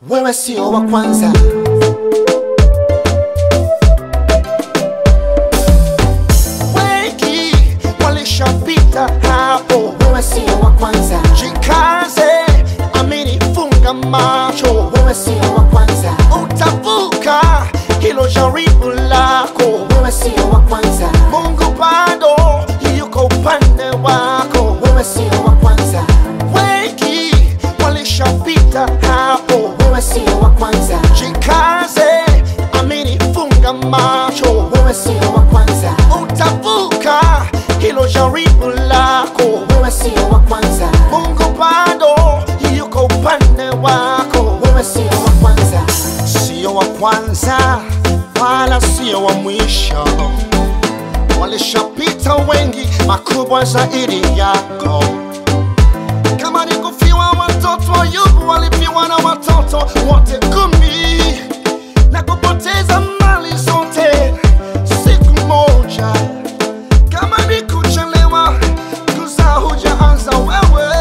wewe sio wa kwanza. Wengi walishapita hapo, wewe sio wa kwanza. Jikaze, amini, funga macho, wewe sio wa kwanza. Utavuka hilo jaribu lako, wewe sio wa kwanza. Mungu bado yuko upande wako, wewe sio wa kwanza. Wengi walishapita hapo, wewe sio wa kwanza. Jikaze, amini, funga macho, wewe sio wa kwanza. Utavuka hilo jaribu lako, wewe sio wa kwanza. Mungu bado yuko upande wako, wewe sio wa kwanza. Sio wa kwanza wala sio wa mwisho, walishapita wengi makubwa zaidi yako. Kama ni kufiwa watoto, Ayubu walifiwa na watoto wote kumi na kupoteza mali zote siku moja. Kama ni kuchelewa kuzaa, hujaanza wewe.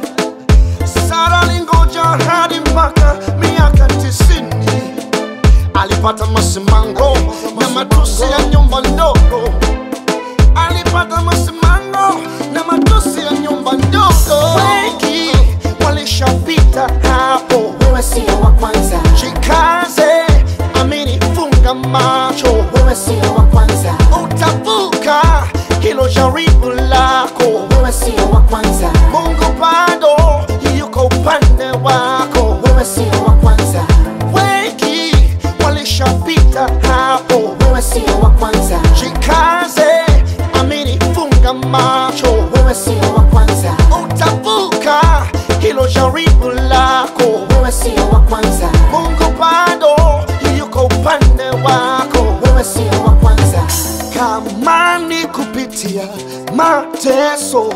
Sara alingoja hadi mpaka miaka tisini, alipata masimango na matusi ya nyumba ndogo alipata masimango na matusi ya nyumba ndogo. Wengi walishapita hapo, wewe sio wa kwanza. Jikaze, amini, funga macho, wewe sio wa kwanza. Utavuka hilo jaribu lako, wewe sio wa kwanza. Mungu bado yuko upande wako, wewe sio wa kwanza. Wengi walishapita hapo, wewe sio wa kwanza. Jikaze, amini, funga macho, wewe sio wa kwanza. Utavuka hilo jaribu lako, wewe sio wa kwanza. Mungu bado yuko upande wako, wewe sio wa kwanza. Kama ni kupitia mateso,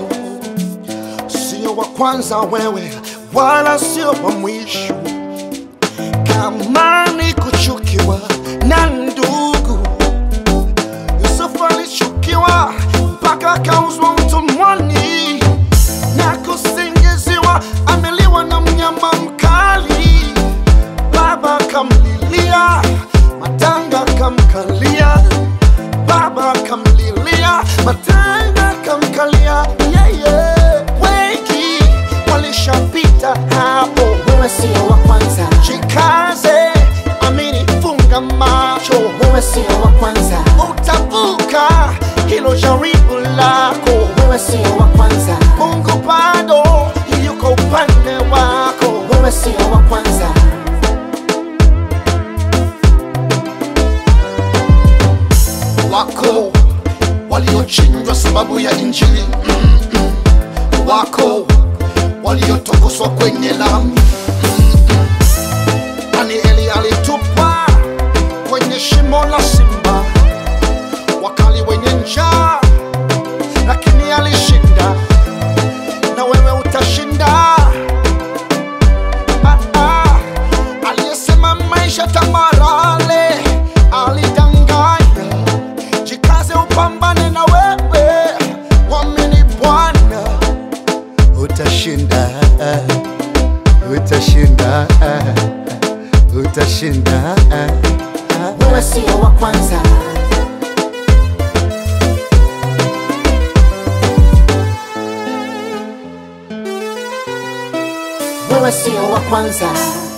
sio wa kwanza wewe, wala sio wa mwisho kama ni kuchukiwa na ndugu, Yusufu alichukiwa mpaka akauzwa utumwani na kusingiziwa ameliwa na mnyama mkali. Baba kamlilia, matanga kamkalia, baba kamlilia, matanga kamkalia. Yeah, yeah. Wengi walishapita hapo, wewe sio wa kwanza. Jikaze, amini, funga macho, wewe sio wa kwanza. Utavuka hilo jaribu lako, wewe sio wa kwanza. Mungu bado yuko upande wako, wewe sio wa kwanza. wako waliochinjwa sababu ya injili Mm-mm. wako waliotokoswa kwenye lami Mm-mm. danieli alitupwa kwenye shimo la simba wakali wenye njaa lakini alishinda na wewe utashinda ah, ah. aliyesema maisha tamarale alidanganya jikaze upambane na wewe wamini bwana utashinda utashinda utashinda wewe sio wa kwanza wewe sio wa kwanza